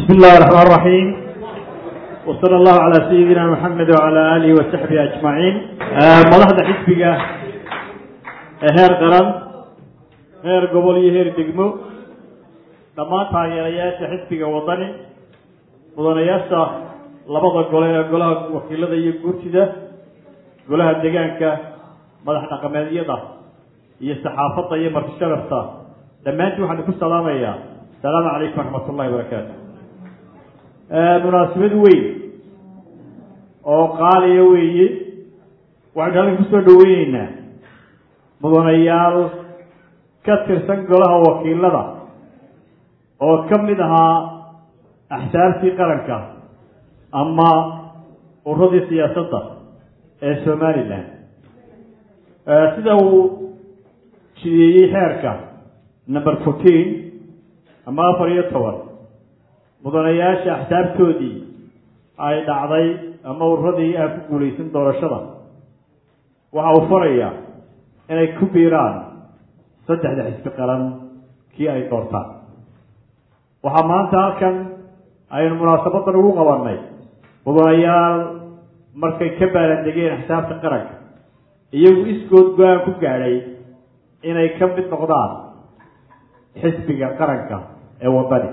بسم الله الرحمن الرحيم وصلى الله على سيدنا محمد وعلى آله وصحبه أجمعين مدحda xisbiga ee heer qaran heer gobol iyo heer degmo dhammaan taageerayaasha xisbiga wadani mudanayaasha labada gole ee golaha wakiilada iyo guurtida golaha deegaanka madax dhaqameedyada iyo saxaafadda iyo marti sharafta dhammaantiin waxaan ku salaamayaa asalaamu calaykum waraxmat ullahi barakaatu munaasabad weyn oo qaaliya weeye waxaynu halkan kusoo dhaweyneynaa mudanayaal ka tirsan golaha wakiilada oo ka mid ahaa axsaabtii qaranka ama uradii siyaasadda ee somalilan sida uu jideeyey xeerka number fourteen ama afar iyo toban mudanayaasha axsaabtoodii ay dhacday ama uradii aan ku guulaysan doorashada waxa uu farayaa inay ku biiraan saddexda xisbi qaran kii ay doortaan waxaa maanta halkan aynu munaasabadan ugu qabanay mudanayaal markay ka baalandegeen axsaabta qaranka iyagu iskood go-aan ku gaadhay inay ka mid noqdaan xisbiga qaranka ee wadani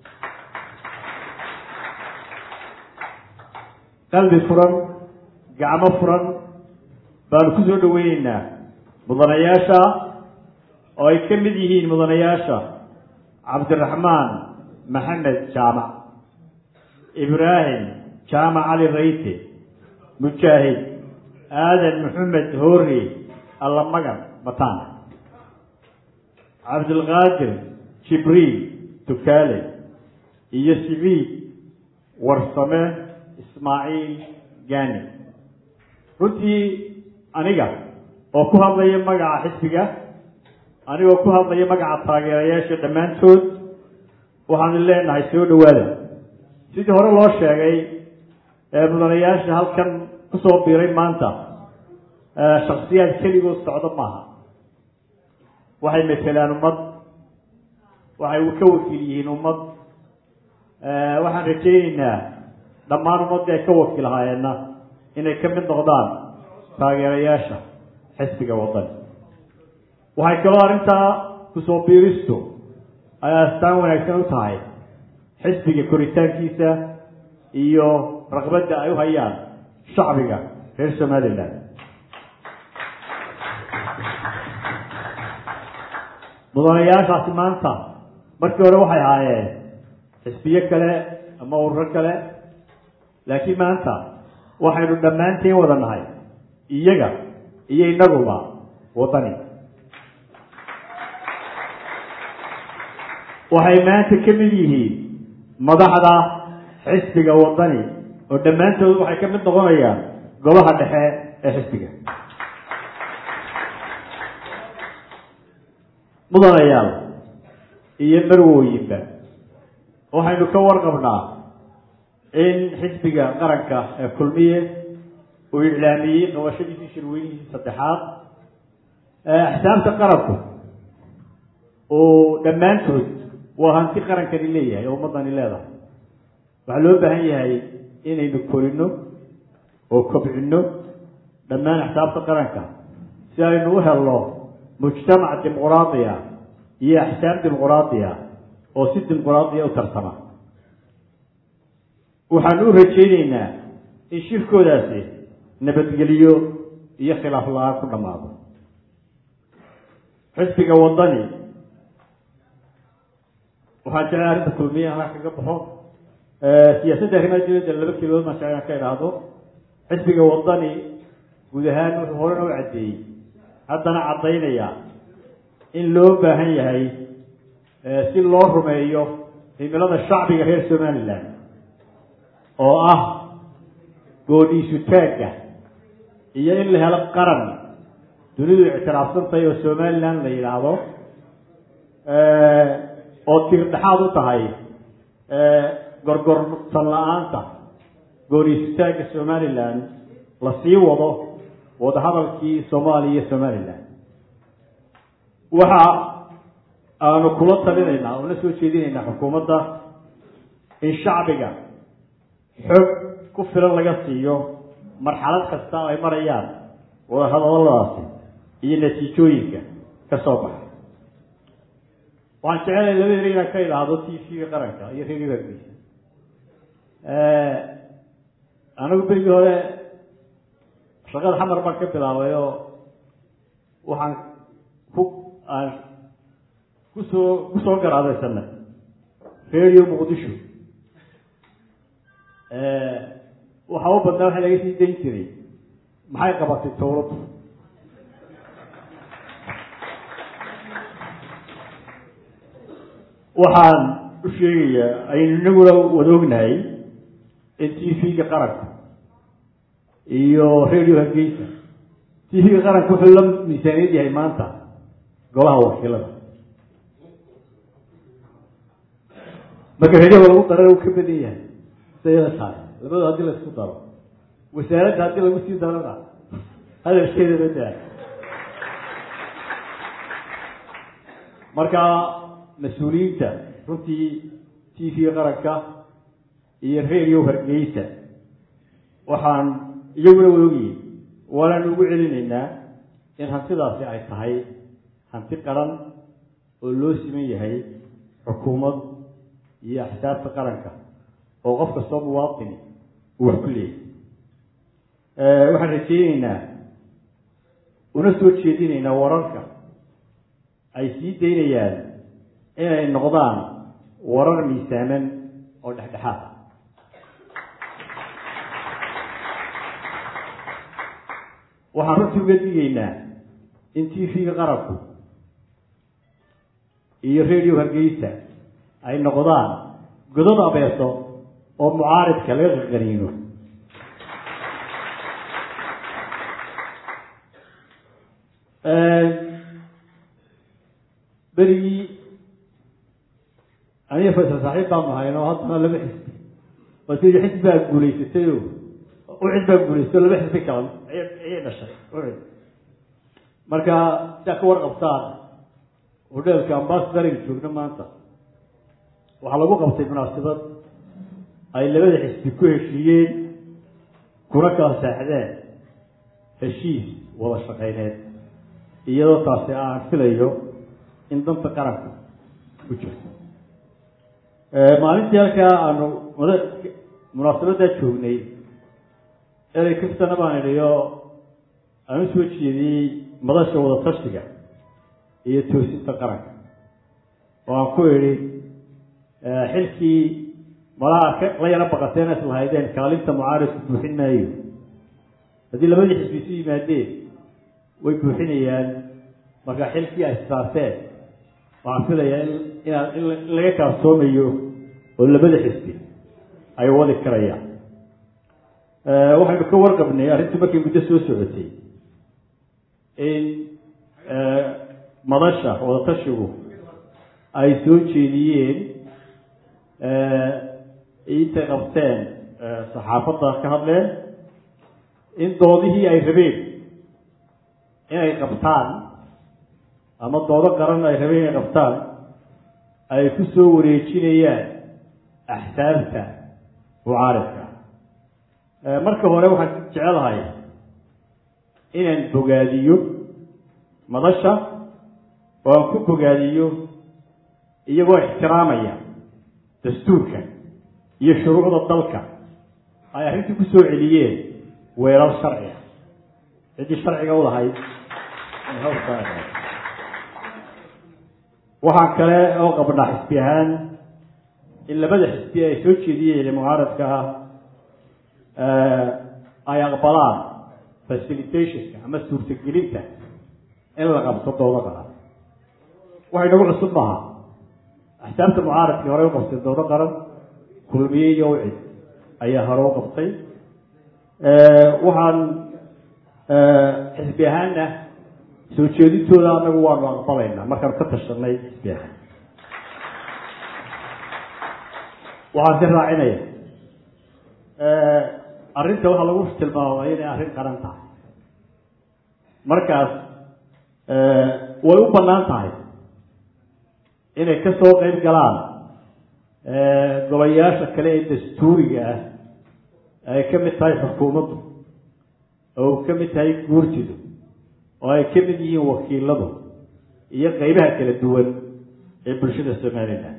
qalbi furan gacmo furan baanu ku soo dhaweyneynaa mudanayaasha oo ay ka mid yihiin mudanayaasha cabdiraxmaan maxamed jaamac ibraahim jaamac cali rayte mujaahid aadan maxamed hoore allamagan bataan cabdilqaadir jibriil tukaale iyo sibiid warsame ismaaciil gani runtii aniga oo ku hadlaya magaca xisbiga anigoo ku hadlaya magaca taageerayaasha dhammaantood waxaanu leenahay soo dhawaada sidii hore loo sheegay mudanayaasha halkan kusoo biiray maanta shaksiyaad keligood socdo maaha waxay matelaan ummad waxay ka wakiil yihiin ummad waxaan rajayneynaa dhammaan ummaddii ay ka wakiil ahaayeenna inay ka mid noqdaan taageerayaasha xisbiga wadani waxay kaloo arrintaa kusoo biiristu ay astaan wanaagsan u tahay xisbiga koritaankiisa iyo raqbadda ay u hayaan shacbiga reer somalilan mudanayaashaasi maanta markii hore waxay ahaayeen xisbiyo kale ama ururo kale laakiin maanta waxaynu dhammaanteen wada nahay iyaga iyo inaguba wadani waxay maanta ka mid yihiin madaxda xisbiga wadani oo dhammaantood waxay ka mid noqonayaan golaha dhexe ee xisbiga mudanayaal iyo marwooyinba waxaynu ka warqabnaa in xisbiga qaranka ee kulmiye uu iclaamiyey qabashadiisii shirweynihiisii saddexaad axsaabta qaranku uu dhammaantood waa hanti qarankani leeyahay oo ummadani leedahay waxaa loo baahan yahay inaynu korino oo kobcino dhammaan axsaabta qaranka si aynu u helno mujtamac dimuqraadiya iyo axsaab dimuqraadiya oo si dimuqraadiya u tarsama waxaanu u rajayneynaa in shirkoodaasi nabadgeliyo iyo khilaaf la-aan ku dhammaado xisbiga wadani waxaan jeclay arrinta kulmiya halaa kaga baxo siyaasadda arrimaha dibadda laba kelood maan jeclan ka idhaahdo xisbiga wadani guud ahaan wuxuu horena u caddeeyey haddana caddaynaya in loo baahan yahay si loo rumeeyo himilada shacbiga reer somalilan oo ah goodhiisu taagga iyo in la helo qaran dunidu ictiraafsantahay oo somalilan la yidhaahdo oo tirdhexaad u tahay gorgortan la-aanta goodhiisu taagga somalilan la sii wado wadahadalkii soomaaliya iyo somalilan waxa aanu kula talinaynaa oo la soo jeedinaynaa xukuumadda in shacbiga xoog ku filan laga siiyo marxalad kasta ay marayaan wadahadaladaasi iyo natiijooyinka ka soo baxa waxaan jecelahay laba eri inaan ka idhaahdo t v-ga qaranka iyo radio hargeysa anigu berigii hore shaqada xamar baan ka bilaabay oo waxaan ku aan kusoo kusoo garaadaysana radio muqdisho waxaa u badnaa waxa laga sii dayn jiray maxay qabatay dawladdu waxaan u sheegayaa aynu inaguna wada ognahay in t v-ga qaranka iyo radio hargeysa t v-ga qaranka wuxuu la miisaaniyad yahay maanta golaha wakiilada marka radioga lagu darana uu ka badan yahay sayada tahay labado haddii la isku daro wasaaradda haddii lagu sii darana hadalkeeda badaa marka mas-uuliyiinta runtii t v qaranka iyo radio hargeysa waxaan iyaguna waogiyi waanaan ugu celinaynaa in hantidaasi ay tahay hanti qaran oo loo siman yahay xukuumad iyo axsaabta qaranka oo qof kastoo muwaatini uu wax ku leeyahy waxaan rajeyneynaa una soo jeedinaynaa wararka ay sii daynayaan inay noqdaan warar miisaaman oo dhexdhexaad ah waxaan runtii uga digaynaa in t v-ga qaranku iyo radio hargeysa ay noqdaan godad abeeso oo mucaaridka laga qaqaniino berigii aniga faysal saaxiib baan nahayno haddana laba xisbi oo tii xisbi baa guulaysatay o ucid baa guulaysatay o laba xisbi kala ayay dhashay ucid marka siaa ka warqabtaan hodheelka ambasadariga joogna maanta waxaa lagu qabtay munaasabad ay labada xisbi ku heshiiyeen kuna kala saaxdeen heshiis wada shaqayneed iyadoo taasi aan filayo in danta qaranka ku jirto maalintii halkaa aanu mada munaasabaddaa joognay erey kastana baan idhiyo aan u soo jeediyey madasha wada tashiga iyo toosinta qaranka oo aan ku idhi xilkii malaha la yaro baqateen is lahaydeen kaalinta mucaaridku buuxin maayo haddii labadii xisbi isu yimaadeen way buuxinayaan marka xilkii ay saarteen waxaan filayaa inaa in laga kaaftoomayo oo labada xisbi ay wadi karayaan waxaynu ka warqabnay arrintii markay muddo soo socotay in madasha wadatashigu ay soo jeediyeen intay qabteen saxaafadda ka hadleen in doodihii ay rabeen inay qabtaan ama doodo qaran ay rabeen inay qabtaan ay ku soo wareejinayaan axsaabta mucaaridka marka hore waxaan jecelahay inaan bogaadiyo madasha oo aan ku bogaadiyo iyagoo ixtiraamaya dastuurka iyo shuruucda dalka ay arrintii ku soo celiyeen weelal sharciga ciddii sharciga u lahayd waxaan kale oo qabnaa xisbi ahaan in labada xisbi ay soo jeediyeen mucaaradka ah ay aqbalaan facilitationka ama suurtagelinta in la qabto doodo qaran waxay nagu cusub maaha axsaabta mucaaradkii horey u qabtay doodo qaran kulmiye iyo ucid ayaa hore u qabtay waxaan xisbi ahaana soo jeedintooda anagu waanu aqbalaynaa markaanu ka tashanay xisbi ahaan waxaan si raacinaya arrinta waxaa lagu tilmaamay inay arrin qaran tahay markaas way u bannaan tahay inay ka soo qeyb galaan golayaasha kale ee dastuuriga ah ay ka mid tahay xukuumaddu oo ka mid tahay guurtidu oo ay ka mid yihiin wakiiladu iyo qeybaha kala duwan ee bulshada somalilan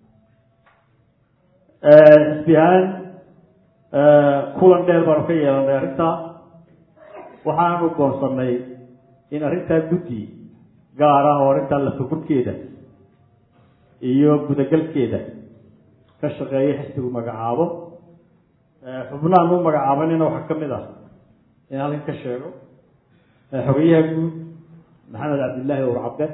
xisbi ahaan kulan dheer baanu ka yeelanay arrintaa waxaanu goonsanay in arrintaa guddi gaar ah oo arrintaa lafagurkeeda iyo gudagalkeeda ka shaqeeya xisbigu magacaabo xubnahan u magacaabanina waxaa ka mid ah in halkan ka sheego xogeyaha guud maxamed cabdillaahi ur cabde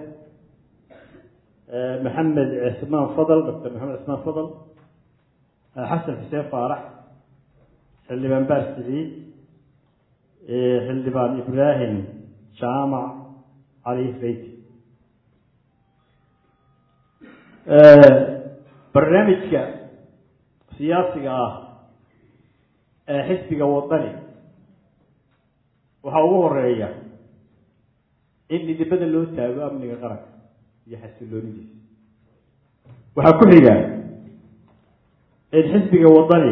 maxamed cismaan fadl doctor maxamed cismaan fadl xasan xuseen faarax xildhibaan baar siciid xildhibaan ibraahim jaamac cali reyti barnaamijka siyaasiga ah ee xisbiga wadani waxaa ugu horeeya in midibada loo taago amniga qaranka iyo xasiloonidiisa waxaa ku xiga in xisbiga wadani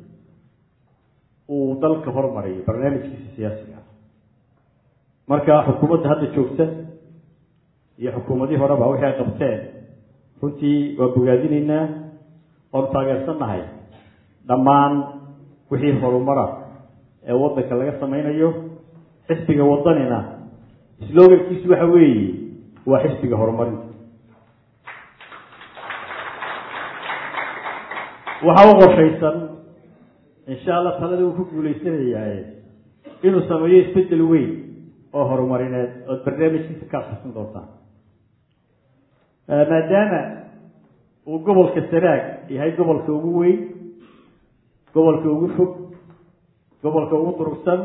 uu dalka hormariyo barnaamijkiisa siyaasiga ah marka xukuumadda hadda joogta iyo xukuumadihii horeba wixii ay qabteen runtii waa bogaadinaynaa oonu taageersannahay dhammaan wixii horumara ee waddanka laga samaynayo xisbiga wadanina slogankiisu waxa weeye waa xisbiga horumarinta waxaa u qorshaysan insha allah talada uu ku guulaysanayaaye inuu sameeyo isbedel weyn oo horumarineed ood barnaamijkiisa ka akhrisan doontaan maadaama uu gobolka sanaag yahay gobolka ugu weyn gobolka ugu fog gobolka ugu durugsan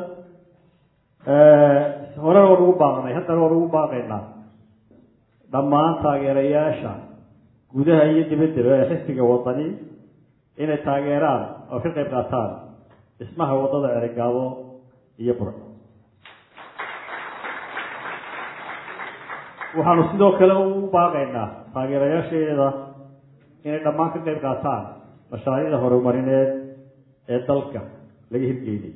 horena waan ugu baaqnay haddana waan ugu baaqaynaa dhammaan taageerayaasha gudaha iyo dibaddaba ee xisbiga wadani inay taageeraan oo ka qayb qaataan dhismaha waddada cerigaabo iyo bur waxaanu sidoo kale ugu baaqaynaa taageerayaasheeda inay dhammaan ka qayb qaataan mashaariicda horumarineed ee dalka laga hirgeynay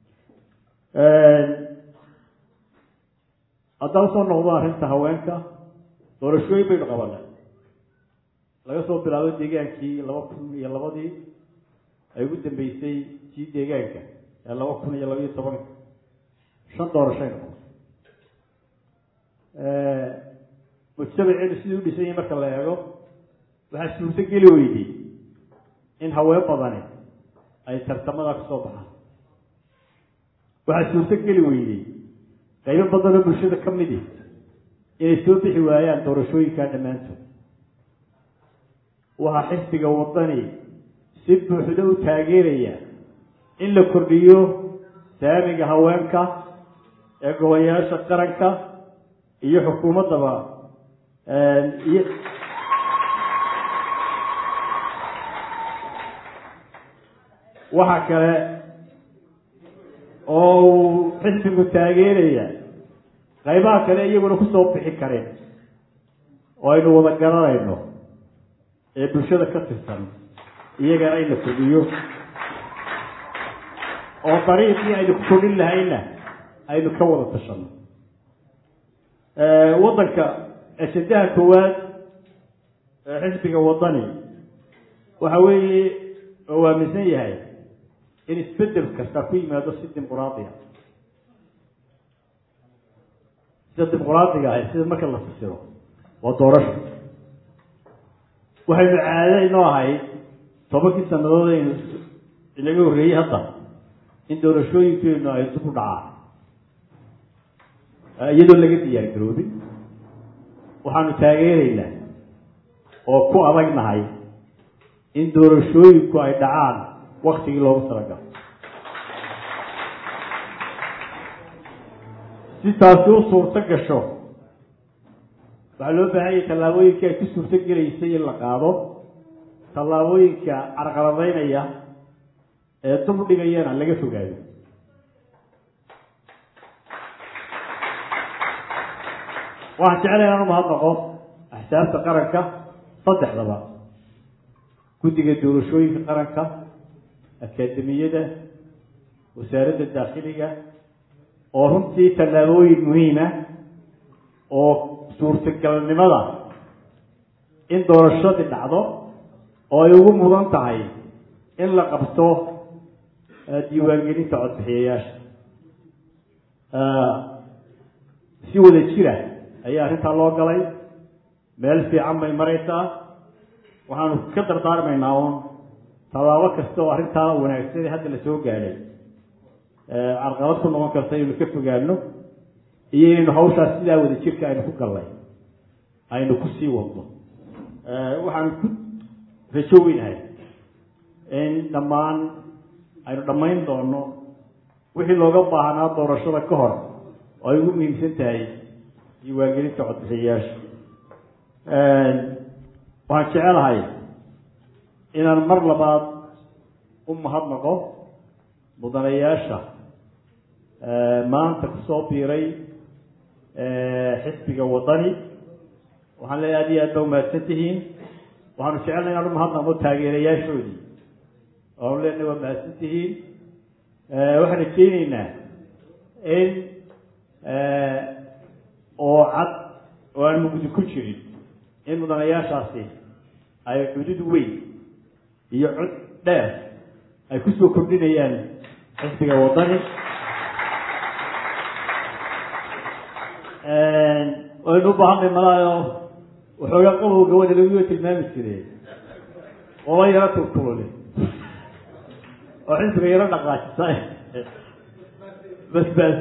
haddaan usoo noqdo arrinta haweenka doorashooyin baynu qabanay laga soo bilaabo deegaankii laba kun iyo labadii ay ugu dambeysay sii deegaanka ee laba kun iyo labaiyo tobanka shan doorashaynu qabnay mujtamaceenu sidii u dhisan yahay marka la eego waxaa suurto geli weydey in haween badani ay tartamada kasoo baxaan waxaa suurto geli weydey qaybo badanoo bulshada ka midi inay soo bixi waayaan doorashooyinkaa dhammaantood waxaa xisbiga wadani si buuxda u taageeraya in la kordhiyo saamiga haweenka ee golayaasha qaranka iyo xukuumaddaba iyo waxa kale oo uu xisbigu taageeraya qaybaha kale iyaguna kusoo bixi karin oo aynu wada garanayno ee bulshada ka tirsan iyagana in la kordhiyo oo dariiqii aynu ku kordhin lahayna aynu ka wada tashano waddanka ejedaha koowaad ee xisbiga wadani waxa weeye oo aaminsan yahay in isbedel kasta ku yimaado si dimuquraadiya sida dimuquraadiga ahay sida marka la fasiro waa doorasho waxaynu caado inoo ahayd tobankii sanadood aynu inaga horreeyey hadda in doorashooyinkeenu ay dib u dhacaan iyadoo laga diyaar garoobin waxaanu taageeraynaa oo ku adagnahay in doorashooyinku ay dhacaan waktigii loogu talagalo si taasi u suurto gasho waxaa loo baahan yahay tallaabooyinka ay ku suurto gelaysay in la qaado tallaabooyinka carqaladaynaya ee dub dhigayana laga fogaado waxaan jeclay inaan umahadnaqo axsaabta qaranka saddexdaba guddiga doorashooyinka qaranka akaademiyada wasaaradda daakhiliga oo runtii tallaabooyin muhiima oo suurtagalnimada in doorashadii dhacdo oo ay ugu mudan tahay in la qabto diiwaangelinta codbixiyayaasha si wada jira ayaa arrintaa loo galay meel fiican bay maraysaa waxaanu ka dardaarmaynaa uun tallaabo kasta oo arrintaa wanaagsan hadda la soo gaadhay carqalad ku noqon karta inaynu ka fogaano iyo inaynu hawshaas sidaa wada jirka aynu ku gallay aynu ku sii wadno waxaanu ku rajo weynahay in dhammaan aynu dhammayn doono wixii looga baahnaa doorashada ka hor oo ay ugu muhiimsan tahay diiwaangelinta codbixiyayaasha waxaan jecelahay inaan mar labaad u mahadnaqo mudanayaasha maanta kusoo biiray xisbiga wadani waxaan leeyahay aad iyo aad ba umahadsan tihiin waxaanu jecelnay inaan umahadnaqno taageerayaashoodii waanu leenahay waa mahadsan tihiin waxaan rajeyneynaa in oo cad oo aan mugdi ku jirin in mudanayaashaasi ay cudud weyn iyo cod dheer ay kusoo kordhinayaan xisbiga wadani waynu u baahanay malaayo waxoogaa qabowga gabada laguga tilmaami jire oo la yaro turturule oo xisbiga yaro dhaqaajisa bas bas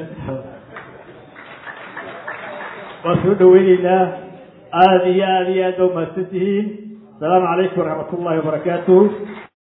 waan soo dhaweyneynaa aada iyo aada iyo aad ba umahadsan tihiin asalaamu calaykum waraxmat ullahi wabarakaatuh